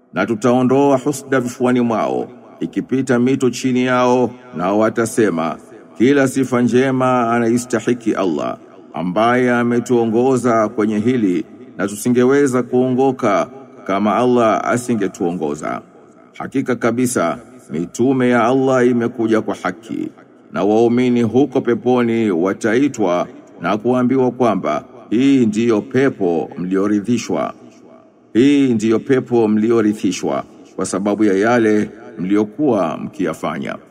na tutaondoa husda vifuani mwao ikipita mito chini yao na watasema kila sifa njema anaistahiki Allah ambaye ametuongoza kwenye hili na tusingeweza kuongoka kama Allah asingetuongoza hakika kabisa mitume ya Allah imekuja kwa haki na waumini huko peponi wataitwa na kuambiwa kwamba hii ndiyo pepo mlioridhishwa hii ndiyo pepo mliorithishwa kwa sababu ya yale mliokuwa mkiyafanya